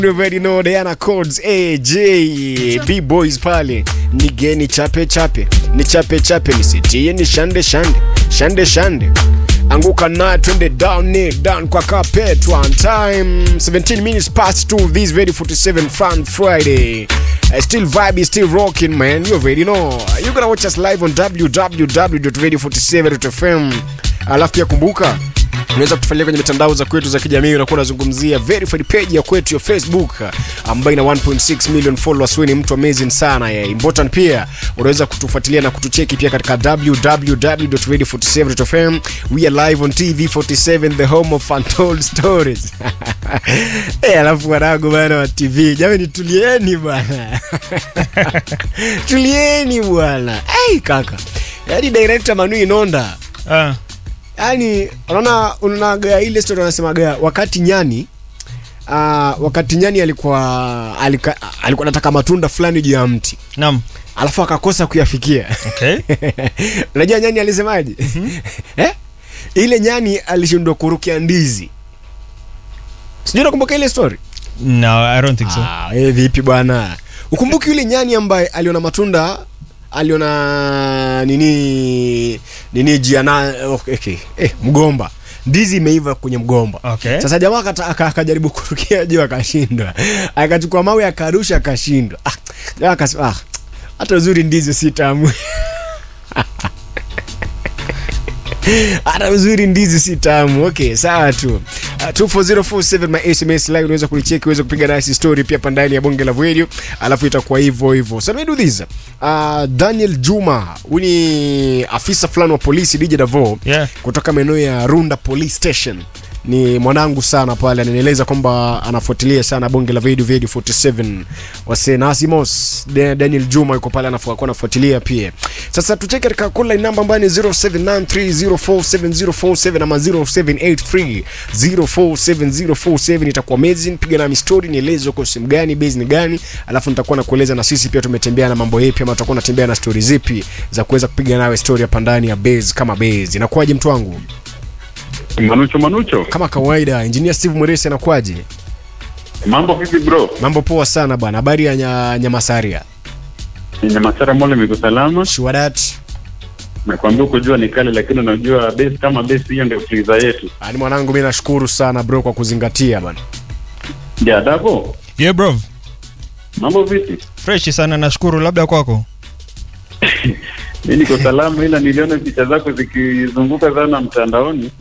You already know Diana Codes AJ B boys pale nigeni chape chape ni chape chape nisitie ni shande shande shande shande anguka na twende down ni down kwa carpet one time 17 minutes past 2 this very 47 fun friday Uh, still vibe is still rocking man you already know you gonna watch us live on www.radio47.fm alafu pia kumbuka unaweza kutufuatilia kwenye mitandao za kwetu za kijamii unakuwa unazungumzia verified page ya kwetu ya facebook ambayo ina 1.6 million followers wewe ni mtu amazing sana yeah. important pia unaweza kutufuatilia na kutucheki pia katika www.radio47.fm we are live on tv 47 the home of untold stories Eh, alafu wanangu bana wa tv jamani tulieni bwana tulieni bwana hey, kaka yaani director manu inonda Ah, yani unaona unaonaga ile story wanasemaga wakati nyani uh, wakati nyani alikuwa alika, alikuwa anataka matunda fulani juu ya mti naam. alafu akakosa kuyafikia Okay. unajua nyani alisemaje eh? ile nyani alishindwa kurukia ndizi sijui nakumbuka ile story No, I don't think so. ah, eh, vipi bwana ukumbuki yule nyani ambaye aliona matunda aliona nini nini jiana okay, okay. Eh, mgomba ndizi imeiva kwenye mgomba Okay. sasa jamaa akata- aka- akajaribu kurukia juu akashindwa akachukua mawe akarusha akashindwa ah, jamaa akasema ah, hata uzuri ndizi si tamu hata uzuri ndizi si tamu okay sawa tu uh, 24047 my sms line unaweza kulicheki uweze kupiga nasi story pia pandani ya bonge la video alafu itakuwa hivyo hivyo so let me do this uh, daniel juma huyu ni afisa fulani wa polisi dj davo Yeah. kutoka maeneo ya runda police station ni mwanangu sana pale ananieleza kwamba anafuatilia sana bonge la video video 47 wasenasimos daniel juma yuko pale anafu- alikuwa anafuatilia pia sasa tucheke katika kula namba ambayo ni 0793047047 ama 0783047047 itakuwa amazing piga nami story nieleze uko sehemu gani base ni gani alafu nitakuwa nakueleza na sisi pia tumetembea na mambo yepi ama tutakuwa natembea na story zipi za kuweza kupiga nawe story hapa ndani ya base kama base inakuwaje mtu wangu Manucho Manucho, kama kawaida engineer steve mweresi anakuwaje mambo vipi bro? mambo poa sana bwana habari ya nya, nyamasaria Ni Masara Mole miko salama. shuadat Nakwambia kujua ni kale, lakini unajua base kama base hiyo ndio fuliza yetu. ani mwanangu mi nashukuru sana bro kwa kuzingatia bana Ja dabo, Yeah, bro. mambo vipi? Fresh sana nashukuru labda kwako. Mi niko salama, ila niliona picha zako zikizunguka sana mtandaoni.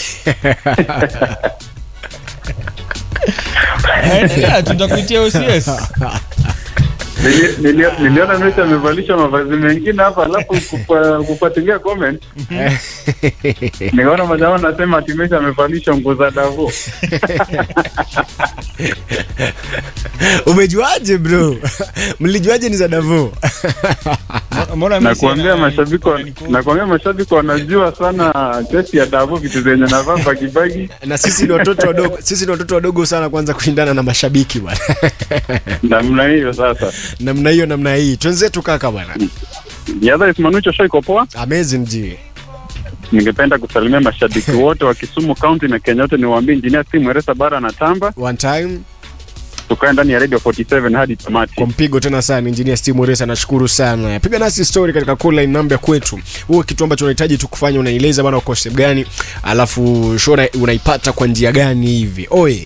Endelea tutakuitia OCS. Nili- nili- Niliona Messi amevalishwa mavazi mengine hapa, alafu kupa- kufuatilia comment nikaona majamaa nasema ati Messi amevalishwa nguo za Davo. umejuaje bro mlijuaje ni za davo Mbona Messi Nakuambia ana- mashabiki wa- nakuambia mashabiki wanajua sana chesi ya Davo, vitu zenye navaa bagibagi na sisi ni watoto wadogo sisi ni watoto wadogo sana kwanza kushindana na mashabiki bwana namna hiyo. Sasa namna hiyo namna hii twenzetu kaka bwana Yadha Ismanucho show iko poa. amazing g Ningependa kusalimia mashabiki wote wa Kisumu County na Kenya yote, niwaambie injinia Steve Mweresa bara na tamba, one time tukae ndani ya Radio 47 hadi tamati. kwa mpigo tena sana engineer steve moresa nashukuru sana piga nasi story katika call line namba ya kwetu huo kitu ambacho unahitaji tu kufanya unaeleza bana uko sehemu gani alafu show una- unaipata kwa njia gani hivi oye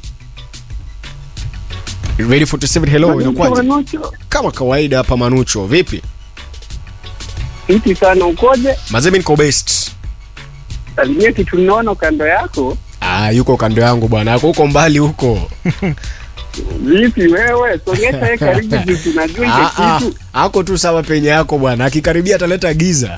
Radio 47 hello inakuwaje kama kawaida hapa manucho vipi Fiti sana ukoje? mazemi niko best Salimia kitu nono kando yako. ah yuko kando yangu bwana ako huko mbali huko Vipi wewe? Sogeza yeye karibu juu tunajua Ah, hicho ah, kitu. ako tu sawa penye yako bwana akikaribia ataleta giza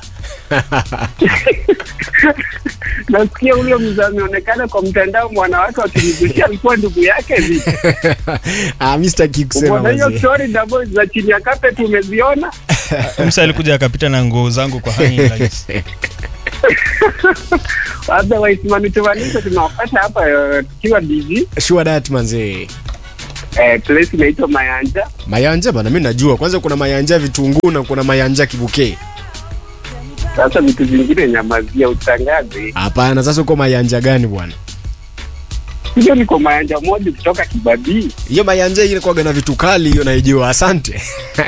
Nasikia ule mzee ameonekana kwa mtandao mwanawake wakimzushia alikuwa ndugu yake vipi? ah, mi sitaki kusema Umeona hiyo mazee. story double za chini ya carpet umeziona? Msa alikuja akapita na nguo zangu kwa hanging lights. Otherwise manitumanisho tunawapata hapa eh, tukiwa busy. sure that manzee Eh, place inaitwa Mayanja. mayanja bana mi najua kwanza kuna mayanja vitunguu na kuna mayanja kibukee Sasa vitu vingine nyamazia utangaze. hapana sasa uko mayanja gani bwana hiyo niko mayanja moja kutoka kibabii hiyo mayanja ile kwaga na vitu kali hiyo naijua asante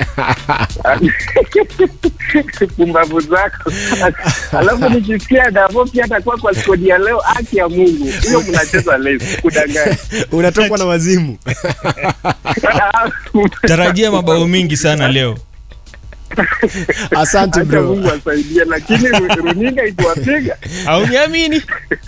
pumbavu zako alafu nikisikia davo pia atakuwa kwa skodi ya leo haki ya mungu hiyo mnacheza leo kudanganya unatokwa na wazimu tarajia mabao mingi sana leo asante Acha bro mungu asaidie lakini ru- runinga ituwapiga auniamini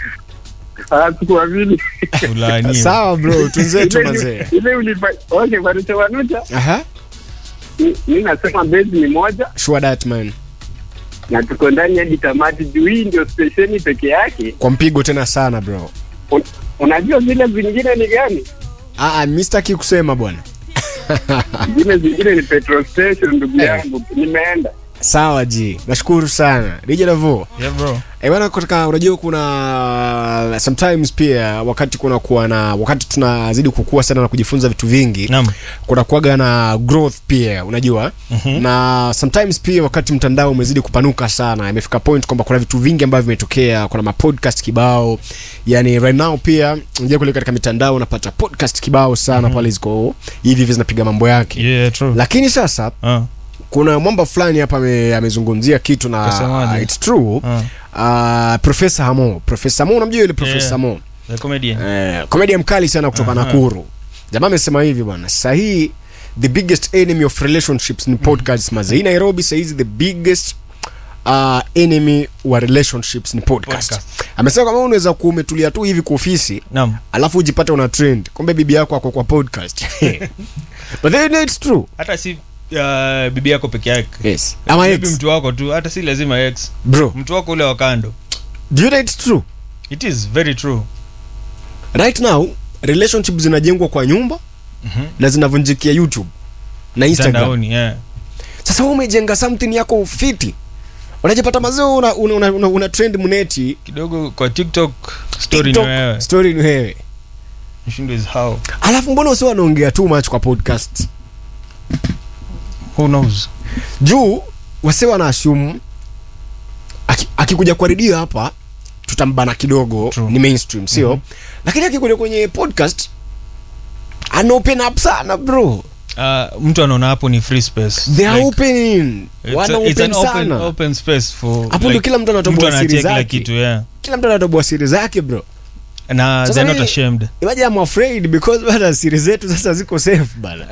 hatukuamini Fulani. sawa bro tunzetu Ile- mazee ile ulipa okay Varucha Wanucha aha mi- mi nasema bezi ni moja sure that man na tuko ndani hadi tamati juu hii ndio stesheni peke yake kwa mpigo tena sana bro Un, unajua zile zingine ni gani ah ah, mi sitaki kusema bwana zile zingine ni petrol station ndugu Eh. yangu nimeenda sawa ji nashukuru sana dj davo Yeah, bro. Eh, bwana kutoka unajua kuna sometimes pia wakati kuna kuwa na wakati tunazidi kukua sana na kujifunza vitu vingi Naam. kuna kuaga na growth pia unajua mm-hmm. na sometimes pia wakati mtandao umezidi kupanuka sana imefika point kwamba kuna vitu vingi ambavyo vimetokea kuna mapodcast kibao yani right now pia nje kule katika mitandao unapata podcast kibao sana mm-hmm. pale ziko hivi hivi zinapiga mambo yake Yeah, true. lakini sasa Ah, kuna mwamba fulani hapa ame- amezungumzia kitu na Kasemaje? it's true ah. uh, profesa hamo profesa hamo unamjua yule profesa Yeah. hamo The comedian. eh, komedia mkali sana kutoka Aha. nakuru jamaa amesema hivi bwana sahii the biggest enemy of relationships ni podcast maze hii nairobi sahizi the biggest uh, enemy wa relationships ni podcast, Podcast. amesema kama unaweza kuwa umetulia tu hivi kwa ofisi Naam. alafu ujipate una trend kumbe bibi yako ako kwa podcast but then it's true hata si uh, bibi yako peke yake yes ama Maybe ex mtu wako tu hata si lazima ex bro mtu wako ule wa kando do you know it's true it is very true right now relationship zinajengwa kwa nyumba Mhm. na zinavunjikia youtube na instagram mtandaoni yeah. sasa wewe umejenga something yako fiti unajipata mazee una, una, una, una, una trend mneti kidogo kwa tiktok story ni TikTok, wewe story ni wewe mshindo is how alafu mbona usiwa wanaongea too much kwa podcast who knows juu wase wana assume aki- akikuja kwa redio hapa tutambana kidogo True. ni mainstream sio Mhm. lakini akikuja kwenye podcast ana open up sana bro uh, mtu anaona hapo ni free space they are Like, opening it's wana a- it's open an open, sana open space for hapo ndio kila mtu mtu anatoboa siri anaachia kila zake kitu yeah kila mtu anatoboa siri zake bro na Sasa they're not mimi- ashamed imagine I'm afraid because bana siri zetu sasa ziko safe bana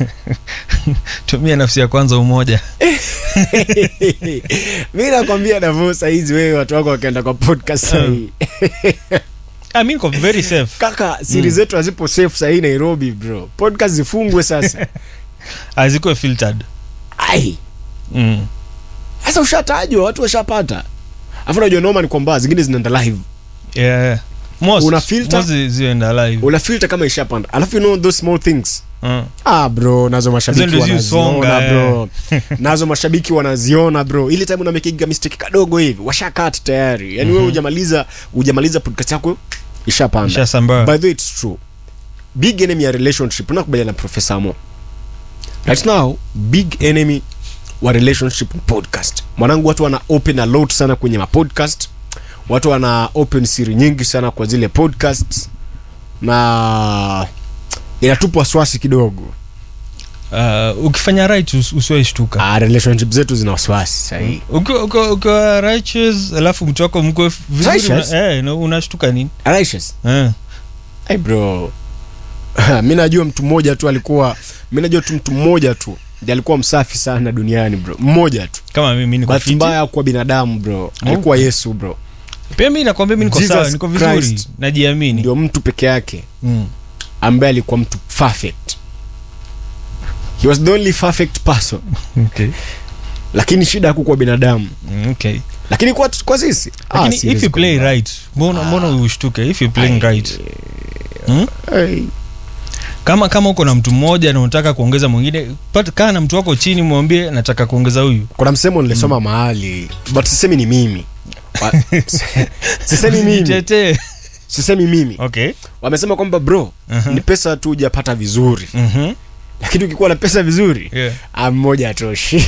tumia nafsi ya kwanza umoja mi nakwambia davo sahizi wewe watu wako wakaenda kwa podcast sahii I mean, niko very safe kaka siri zetu hazipo safe sahii nairobi bro podcast zifungwe sasa hazikuwe filtered ai mm. sasa ushatajwa watu washapata afu najua noma ni kwamba zingine zinaenda live yeah, yeah. most, Una filter? most zi- zienda live una filter kama ishapanda alafu you know those small things mm. ah bro nazo mashabiki Hizo ndio zi wanaziona usonga, bro nazo mashabiki wanaziona bro ile time unamekiga mistake kadogo hivi washakat tayari yani wewe hujamaliza hujamaliza podcast yako ishapanda Ishasambaa. by the way it's true big enemy ya relationship unakubaliana na professor mo right now big enemy wa relationship ni podcast mwanangu watu wana open a lot sana kwenye mapodcast watu wana open siri nyingi sana kwa zile podcasts na inatupa wasiwasi kidogo uh, ukifanya right us- usiwaishtuka ah, relationship zetu zina wasiwasi sahii ukiwa ukiwa- ukiwa righteous alafu mtu wako mkwe vizuri Righteous? una- eh, na unashtuka nini Righteous? eh. Hey bro mi najua mtu mmoja tu alikuwa mi najua tu mtu mmoja tu ndiye alikuwa msafi sana duniani bro mmoja tu kama mimi niko bahati fiti mbaya kuwa binadamu bro alikuwa yesu bro pia mi nakwambia mi niko Jesus sawa niko vizuri Christ. najiamini ndio mtu peke yake mm. ambaye alikuwa mtu perfect he was the only perfect person okay. lakini shida hakukuwa binadamu Mm, okay. lakini kwa, kwa sisi ah, lakini siwezi if you play kubali. right mbona mbona ushtuke if you playing right hmm? Hey. kama kama uko na mtu mmoja na unataka kuongeza mwingine pata- kaa na mtu wako chini mwambie nataka kuongeza huyu kuna msemo nilisoma mahali but sisemi ni mimi Wa- sisemi mimi Jitetee. sisemi mimi okay wamesema kwamba bro Aha. ni pesa tu hujapata vizuri Mhm. lakini ukikuwa na pesa vizuri Yeah. ah, mmoja atoshi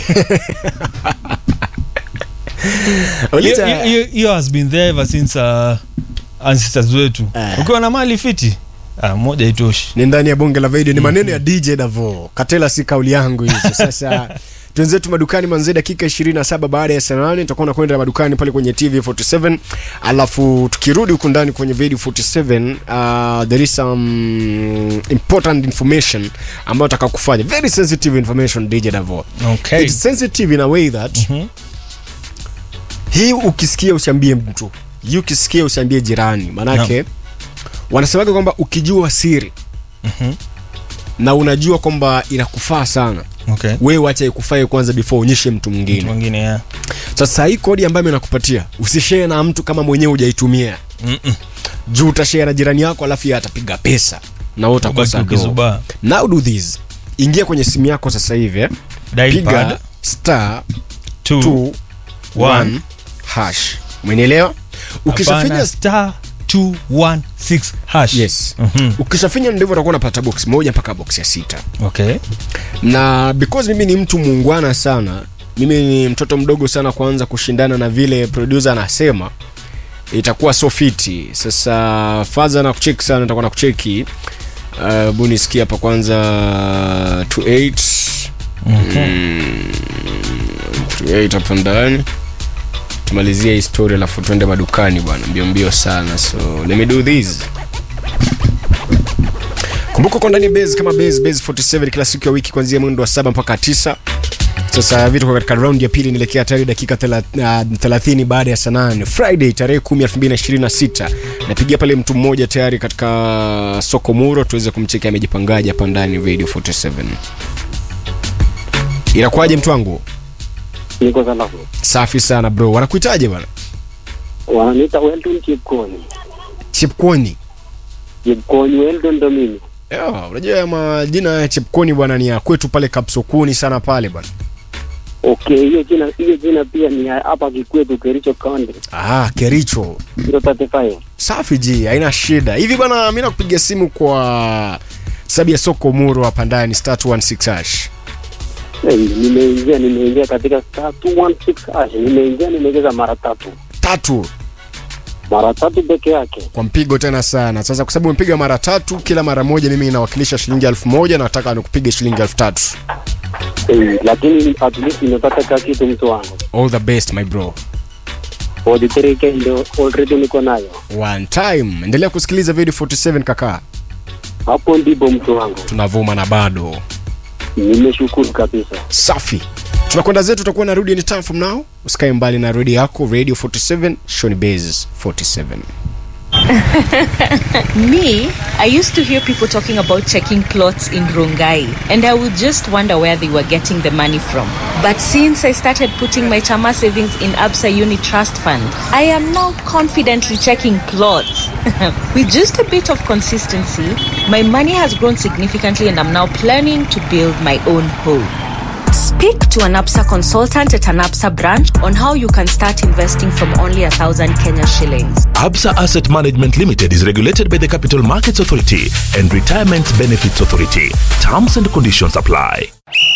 Hiyo- Uliza- hiyo- hiyo- hiyo has been there ever since uh, ancestors wetu Eh. ukiwa na mali fiti ah, moja itoshi ni ndani ya bonge la video ni maneno ya dj davo katela si kauli yangu hizo sasa twenzetu madukani manzee dakika 27 baada ya saa nane tutakuwa nakwenda madukani pale kwenye tv 47 alafu tukirudi huku ndani kwenye video 47 uh, there is some important information ambayo taka kufanya very sensitive information dj davo okay. it's sensitive in a way that Mhm. hii ukisikia usiambie mtu hii ukisikia usiambie jirani manake wanasemaga kwamba ukijua siri Mhm. na unajua kwamba inakufaa sana okay. wewe wacha ikufae kwanza before uonyeshe mtu mtu mwingine mwingine ya sasa hii kodi ambayo inakupatia usishare na mtu kama mwenyewe hujaitumia Mm-mm. juu utashare na jirani yako alafu yeye atapiga pesa na wewe utakosa Ubaki do ukizubaa. now do this ingia kwenye simu yako sasa hivi eh. Dial piga pad, star two, 2 one. 1 hash umenielewa ukishafinya hapana, star 216 hash yes Mhm. ukishafinya ndivyo utakuwa unapata box moja mpaka box ya sita okay na because mimi ni mtu muungwana sana mimi ni mtoto mdogo sana kuanza kushindana na vile producer anasema itakuwa so fiti sasa fadha na kucheki sana nitakuwa na kucheki uh, bunisikia hapa kwanza 28 mm, 28 hapa ndani tumalizie hii story alafu tuende madukani bwana mbio mbio sana so let me do this kumbuka uko ndani ya base kama base base 47 kila siku ya wiki kuanzia mwendo wa saba mpaka tisa sasa vitu kwa katika raundi ya pili nielekea tayari dakika thela- ah, 30 baada ya saa 8 friday tarehe 10 2026 napigia pale mtu mmoja tayari katika soko muro tuweze kumcheki amejipangaje hapa ndani radio 47 inakuwaje mtu wangu niko salama safi sana bro wanakuitaje bwana wananiita Weldon Chepkoni chepkoni Chepkoni Weldon ndo mimi Yeah, unajua ya majina ya chepkoni bwana ni ya kwetu pale kapsokuni sana pale bwana okay hiyo jina hiyo jina pia ni ya hapa Kikwetu Kericho County ah, kericho 035 safi ji haina shida hivi bwana mi nakupiga simu kwa sababu ya soko muro hapa ndani star 216 hash hey, nimeingia nimeingia katika star 216 hash nimeingia nimecheza mara tatu tatu mara tatu peke yake kwa mpigo tena sana sasa kwa sababu umepiga mara tatu kila mara moja mimi inawakilisha shilingi elfu moja na nataka nikupiga shilingi elfu tatu hey, lakini at least nimepata ka kitu mtu wangu all the best my bro 43k ndio already niko nayo one time endelea kusikiliza video 47 kaka hapo ndipo mtu wangu tunavuma na bado nimeshukuru kabisa safi tunakwenda zetu tutakuwa narudi anytime from now usikae mbali na redio yako radio 47 shoni base 47 Me, I used to hear people talking about checking plots in Rongai, and I would just wonder where they were getting the money from. But since I started putting my Chama savings in Absa Uni Trust Fund, I am now confidently checking plots. With just a bit of consistency, my money has grown significantly, and I'm now planning to build my own home. Speak to an APSA consultant at an APSA branch on how you can start investing from only a thousand Kenya shillings. Absa Asset Management Limited is regulated by the Capital Markets Authority and Retirement Benefits Authority. Terms and conditions apply.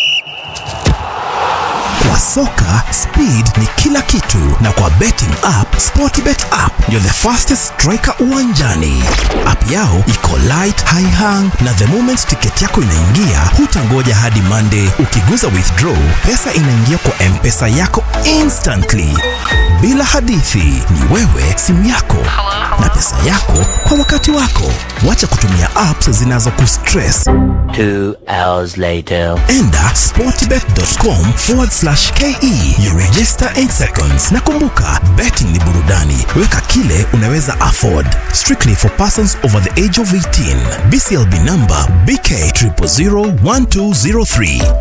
Kwa soka speed ni kila kitu, na kwa betting app Sportbet app ndio the fastest striker uwanjani. App yao iko light, high hang na the moment ticket yako inaingia, hutangoja hadi Monday. Ukiguza withdraw, pesa inaingia kwa mpesa yako instantly, bila hadithi. Ni wewe, simu yako na pesa yako kwa wakati wako. Wacha kutumia apps zinazokustress. Two hours later. enda sportbet.com forward slash ke you register 8 seconds na kumbuka betting ni burudani weka kile unaweza afford strictly for persons over the age of 18 bclb number bk 0001203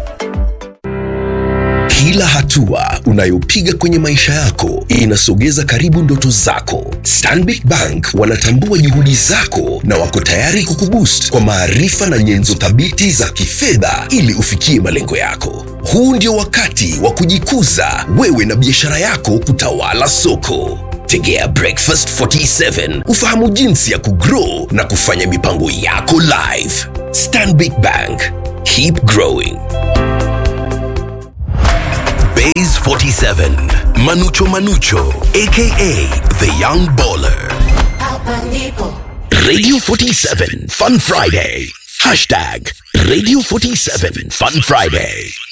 Kila hatua unayopiga kwenye maisha yako inasogeza karibu ndoto zako. Stanbic Bank wanatambua juhudi zako na wako tayari kukuboost kwa maarifa na nyenzo thabiti za kifedha ili ufikie malengo yako. Huu ndio wakati wa kujikuza wewe na biashara yako kutawala soko. Tegea Breakfast 47 ufahamu jinsi ya kugrow na kufanya mipango yako live. Stanbic Bank, keep growing. Bays 47, Manucho Manucho, aka the Young Baller. Radio 47 Fun Friday. Hashtag Radio 47 Fun Friday.